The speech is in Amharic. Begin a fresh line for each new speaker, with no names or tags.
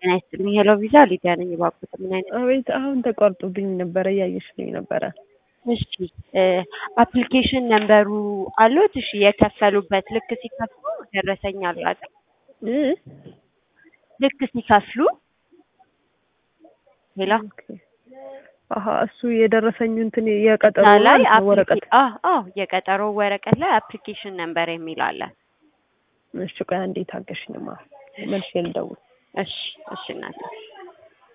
ጤና ይስጥልኝ። ሄሎ ቪዛ ሊዲያ ነኝ። እባክዎት ምን አይነት
አቤት አሁን ተቋርጦብኝ ነበረ እያየሽልኝ ነበረ።
እሺ አፕሊኬሽን ነምበሩ አሉት? እሺ የከፈሉበት ልክ ሲከፍሉ ደረሰኝ አለ አይደል?
እ?
ልክ ሲከፍሉ ሌላ
አሀ እሱ የደረሰኝ እንትን የቀጠሮ
እዛ ላይ
ወረቀት
አዎ አዎ የቀጠሮ ወረቀት ላይ አፕሊኬሽን ነምበር የሚል አለ።
እሺ ቆይ አንዴ ታገሽኝማ መልሼ ልደውል።
እሺ እሺ እናቴ